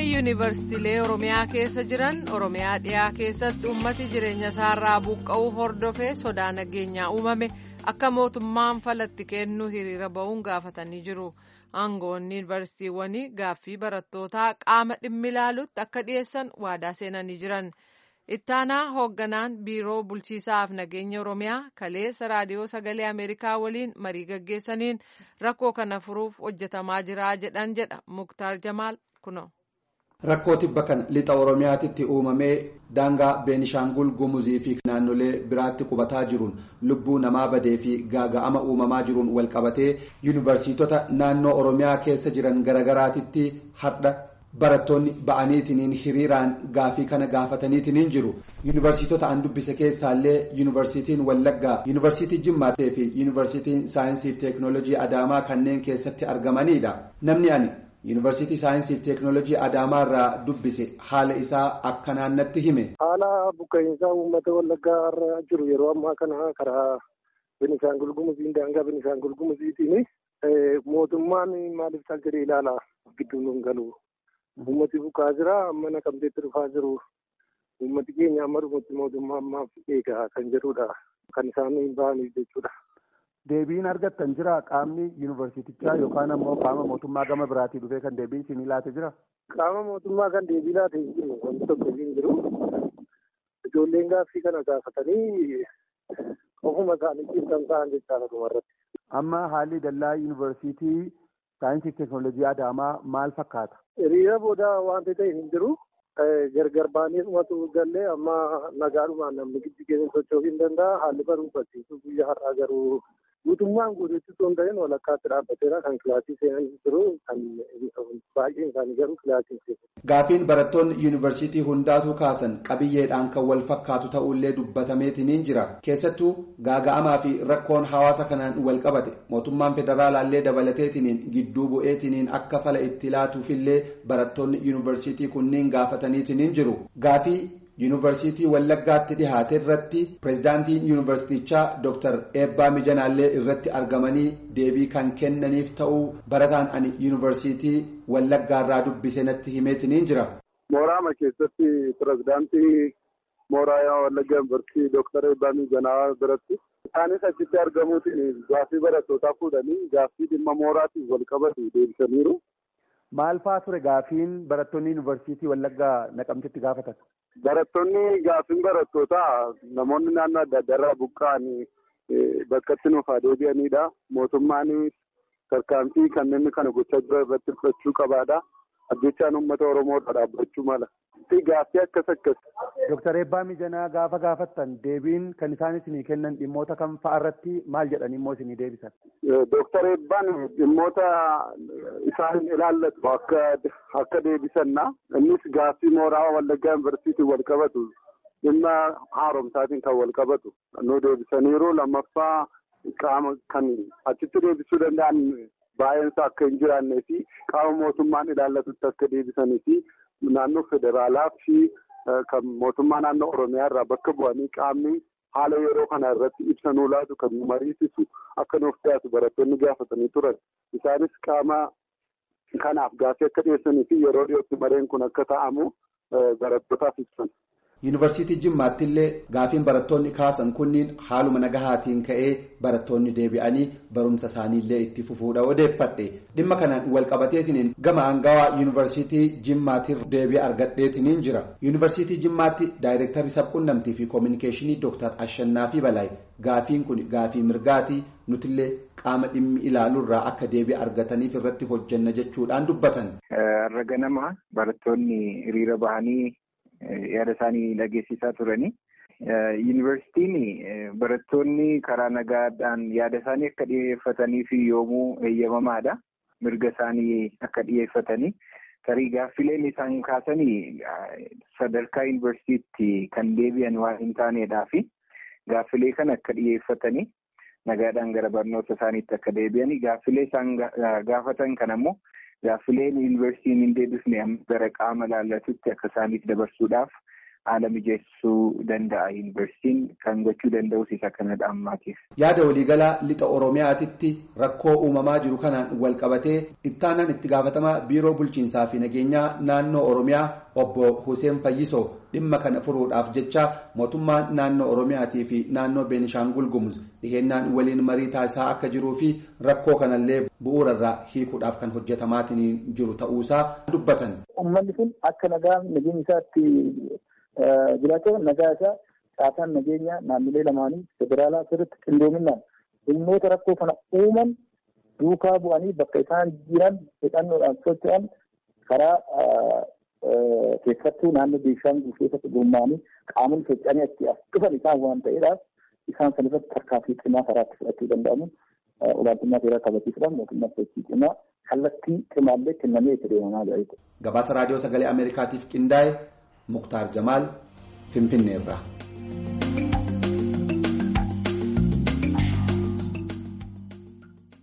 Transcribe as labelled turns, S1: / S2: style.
S1: yuunivarsiitiilee oromiyaa keessa jiran oromiyaa dhiyaa keessatti ummati jireenya isaarraa buqqa'uu hordofee sodaa nageenyaa uumame akka mootummaan falatti kennu hiriira ba'uun gaafatanii jiru aangoonni yuunivarsiitiiwwanii gaaffii barattootaa qaama dhimmi ilaalutti akka dhiyeessan waadaa seenanii jiran ittaanaa hoogganaan biiroo bulchiisaaf nageenya oromiyaa kaleessa raadiyoo sagalee ameerikaa waliin marii gaggeessaniin rakkoo kana furuuf hojjetamaa jira jedhan jedha muktaar jamaal kuno.
S2: rakkoo tibba kan lixa oromiyaatitti uumamee daangaa beenishaangul gumuzii fi naannolee biraatti qubataa jiruun lubbuu namaa badee fi gaaga'ama uumamaa jiruun walqabatee yuunivarsiitota naannoo oromiyaa keessa jiran garagaraatitti hardha barattoonni ba'aniitiniin hiriiraan gaafii kana gaafataniitiniin jiru yuunivarsiitota an dubbise keessaallee yuunivarsiitiin wallaggaa yuunivarsiitii jimmaatee fi yuunivarsiitiin saayinsii fi teeknoolojii adaamaa kanneen keessatti argamanidha namni ani. yuunivarsiitii saayinsii fi teeknoolojii adaamaa irraa dubbise haala isaa akka naannatti hime.
S3: haala buqqa'iinsaa uummata wallaggaa irra jiru yeroo ammaa kana karaa Beenishaangul Gumuziin daangaa Beenishaangul Gumuziitiin mootummaan maaliif taal jedhee ilaala gidduu nuun galu. Uummati buqqaa jira amma naqamteetti dhufaa jiru. Uummati keenya amma dhumutti mootummaa ammaaf eegaa kan jedhudha. Kan isaan ba'aniif jechuudha.
S4: Deebiin argattan jira qaamni yuunivarsiitichaa yookaan ammoo qaama mootummaa gama biraatii dhufee kan deebiin isinii laate jira?
S3: Qaama mootummaa kan deebii laate hin jiru wanti tokko hin jiru. Ijoolleen gaaffii kana gaafatanii ofuma isaaniitiin kan ta'an jechaadha dhumarratti.
S4: Amma haalli dallaa yuunivarsiitii saayinsii fi teeknoolojii Adaamaa maal fakkaata?
S3: Hiriira booda wanti ta'e hin jiru. Gargar baanee dhumatu gallee amma nagaadhumaan namni giddu keessa socho'uu hin danda'a. Haalli barumsa barsiisuu guyyaa har'aa garuu guutummaan guutuutti osoo hin ta'in walakkaatti dhaabbateera kan kilaasii seenan jiru kan baay'een isaanii garuu kilaasii seenu.
S2: Gaafiin barattoonni yuunivarsiitii hundaatu kaasan qabiyyeedhaan kan wal fakkaatu ta'ullee dubbatameetiniin jira. Keessattuu gaaga'amaa fi rakkoon hawaasa kanaan wal qabate mootummaan federaalaallee dabalateetiniin gidduu bu'eetiniin akka fala itti laatuufillee barattoonni yuunivarsiitii kunniin gaafataniitiniin jiru. Gaafii yuunivarsiitii wallaggaatti dhihaate irratti pirezidaantiin yuunivarsiitichaa Dr. Eebbaa Mijanaallee irratti argamanii deebii kan kennaniif ta'uu barataan ani yuunivarsiitii wallaggaarraa dubbise natti himeetiniin jira.
S5: Mooraama keessatti pirezidaantii mooraa wallaggaa yuunivarsiitii Dr. Eebbaa Mijanaa biratti isaanis achitti argamuutiin gaaffii barattootaa fuudhanii gaaffii dhimma mooraatiin wal qabatu deebisaniiru.
S4: Maal fa'aa ture gaafiin barattoonni yuunivarsiitii wallaggaa naqamtetti gaafatan?
S5: Barattoonni gaaffiin barattootaa namoonni naannoo adda addaa irraa buqqa'anii bakkatti nuuf haa deebi'anidha. Mootummaan tarkaanfii kanneen kana gochaa jiran irratti fudhachuu qabaadha. Ajjechaan uummata Oromoodha dhaabbachuu mala. Gaaffii akkas akkas.
S4: Dooktar Eebbaa Mijanaa gaafa gaafattan deebiin kan isaan isinii kennan dhimmoota kam fa'a irratti maal jedhanii immoo isinii deebisan?
S5: Dooktar Eebbaan dhimmoota isaan ilaallatu akka deebisanna. Innis gaaffii mooraa Wallaggaa Yuunivarsiitiin wal qabatu dhimma haaromsaatiin kan wal qabatu nu deebisaniiru lammaffaa qaama kan achitti deebisuu danda'an baay'eensa akka hin jiraannee fi qaama mootummaan ilaallatutti akka deebisanii fi naannoo federaalaa fi kan mootummaa naannoo oromiyaa irraa bakka bu'anii qaamni haala yeroo kana irratti ibsa nuu laatu kan nu mariisisu akka nuuf dhiyaatu barattoonni gaafatanii turan isaanis qaama kanaaf gaaffii akka dhiyeessanii fi yeroo dhiyootti mareen kun akka ta'amu barattootaaf ibsan.
S2: yuunivarsiitii jimmaatti illee gaafiin barattoonni kaasan kunniin haaluma nagahaatiin ka'ee barattoonni deebi'anii barumsa isaaniillee itti fufuudha odeeffadhe dhimma kanaan walqabateetiniin gama aangawaa yuunivarsiitii jimmaatiin deebii argadheetiniin jira yuunivarsiitii jimmaatti daayireektarri sabquunnamtii fi koominikeeshinii dooktar ashannaa fi balaay gaafiin kun gaafii mirgaatii nutillee qaama dhimmi ilaaluurraa akka deebii argataniif irratti hojjanna jechuudhaan dubbatan.
S6: Har'a ganama barattoonni hiriira bahanii. yaada isaanii dhageessisaa turani. Yuunivarsiitiin barattoonni karaa nagaadhaan yaada isaanii akka dhiyeeffatanii fi yoomuu eeyyamamaadha. Mirga isaanii akka dhiyeeffatanii. Tarii gaaffileen isaan kaasanii sadarkaa yuunivarsiitii kan deebi'an waan hin taanedhaa fi gaaffilee kana akka dhiyeeffatanii nagaadhaan gara barnoota isaaniitti akka deebi'anii gaaffilee isaan gaafatan kan ammoo gaaffileen yuunivarsiitiin hin deebisne gara qaama laallatutti akka isaaniif dabarsuudhaaf haala mijeessuu danda'a yuunivarsiitiin kan gochuu danda'us isa kanadha ammaatiif.
S2: Yaada waliigalaa lixa Oromiyaatitti rakkoo uumamaa jiru kanaan wal qabatee ittaanaan itti gaafatamaa biiroo bulchiinsaa fi nageenyaa naannoo Oromiyaa obbo Hussein Fayyisoo dhimma kana furuudhaaf jecha mootummaan naannoo Oromiyaatii fi naannoo Beenishaangul Gumuz dhihennaan waliin marii taasisaa akka jiruu fi rakkoo kanallee bu'uurarraa hiikuudhaaf kan hojjetamaatiin jiru ta'uusaa dubbatan.
S7: Uummanni kun akka nagaa nageenya isaatti jiraatu nagaa isaa caataan nageenyaa naannolee lamaanii federaalaa sirriitti qindoominaan dhimmoota rakkoo kana uuman duukaa bu'anii bakka isaan jiran hidhannoodhaan socho'an karaa keessattuu naannoo Beenshaangul keessatti gurmaa'anii qaamonni socho'anii achi as dhufan isaan waan ta'eedhaaf isaan san irratti tarkaanfii cimaa karaatti fudhachuu danda'amu olaantummaa seeraa kabachiisuudhaan mootummaa sochii cimaa kallattii cimaallee kennamee itti deemamaa jira.
S2: Gabaasa raadiyoo sagalee Ameerikaatiif qindaa'e Muktaar Jamaal Finfinneerraa.